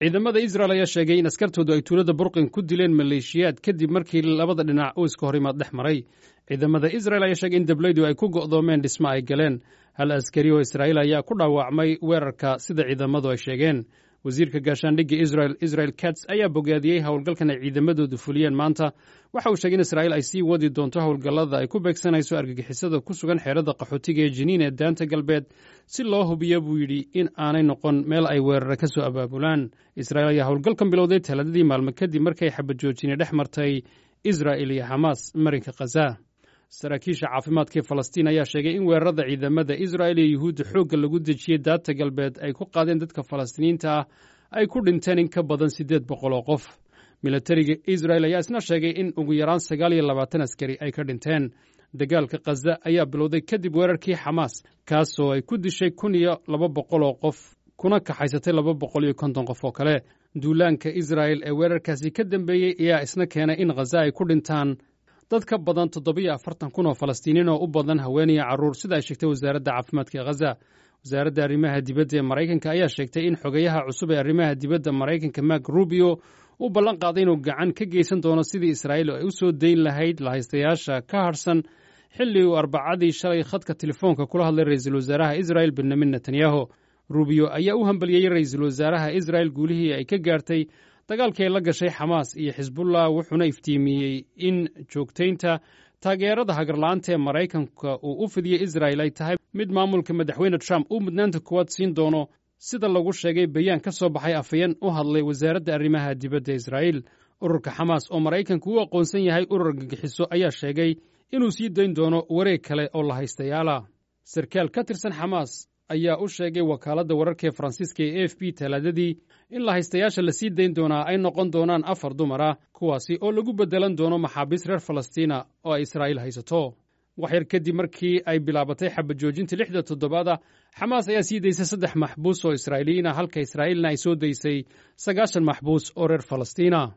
ciidamada israel ayaa sheegay in askartoodu ay tuulada burqin ku dileen maleeshiyaad kadib markii labada dhinac uu iska horimaad dhex maray ciidamada israel ayaa sheegay in dablaydu ay ku go'doomeen dhismo ay galeen hal askari oo israa'iil ayaa ku dhaawacmay weerarka sida ciidamadu ay sheegeen wasiirka gaashaandhigga israel israel kats ayaa bogaadiyey howlgalkan ay ciidamadoodu fuliyeen maanta waxa uu sheegay in israa'iil ay sii wadi doonto howlgallada ay ku beegsanayso argagixisada ku sugan xeerada qaxootiga ee jiniin ee daanta galbeed si loo hubiyo buu yidhi in aanay noqon meel ay weerara ka soo abaabulaan israa'iil ayaa howlgalkan bilowday talaadadii maalmo kadib markay xabajoojini dhex martay israa'il iyo xamaas marinka khaza saraakiisha caafimaadkaee falastiin ayaa sheegay in weerarada ciidamada israa'il iyo yuhuudda xoogga lagu dejiyey daata galbeed ay ku qaadeen dadka falastiiniinta ah ay ku dhinteen in ka badan siddeed boqol oo qof milatariga israel ayaa isna sheegay in ugu yaraan sagaal iyo labaatan askari ay ka dhinteen dagaalka khaza ayaa bilowday kadib weerarkii xamaas kaasoo ay ku dishay kun iyo laba boqol oo qof kuna kaxaysatay laba boqol iyo konton qof oo kale duulaanka israa'el ee weerarkaasi ka dambeeyey ayaa isna keenay in khaza ay ku dhintaan dad ka badan toddobiyo afartan kun oo falastiiniin oo u badan haweeniya carruur sida ay sheegtay wasaaradda caafimaadka ee khaza wasaaradda arrimaha dibadda ee maraykanka ayaa sheegtay in xogeyaha cusub ee arrimaha dibadda maraykanka mak rubio uu ballan qaaday inuu gacan ka geysan doono sidii israa'iil ay u soo dayn lahayd lahaystayaasha ka harhsan xilli uu arbacadii shalay khadka telefoonka kula hadlay ra'iisul wasaaraha israa'il benyamin netanyahu rubio ayaa u hambalyeeyey ra'iisul wasaaraha israa'il guulihii ay ka gaartay dagaalkii ay la gashay xamaas iyo xisbullah wuxuuna iftiimiyey in joogtaynta taageerada hagarla'aanta ee maraykanka uu u fidiyey israa'il ay tahay mid maamulka madaxweyne trump uu mudnaanta kuwaad siin doono sida lagu sheegay bayaan ka soo baxay afhayeen u hadlay wasaaradda arrimaha dibadda israa'iil ururka xamaas oo maraykanku u aqoonsan yahay urur gagixiso ayaa sheegay inuu sii dayn doono wareeg kale oo la haystayaala sarkaal ka tirsan xamaas ayaa u sheegay wakaaladda wararka ee faransiiska ee a f b talaadadii in lahaystayaasha la sii dayn doonaa ay noqon doonaan afar dumar ah kuwaasi oo lagu beddelan doono maxaabiis reer falastiina oo ay israa'iil haysato waxyar kadib markii ay bilaabatay xabajoojinta lixda toddobaada xamaas ayaa sii daysay saddex maxbuus oo israa'iiliyiin ah halka israa'iilna ay soo daysay sagaashan maxbuus oo reer falastiina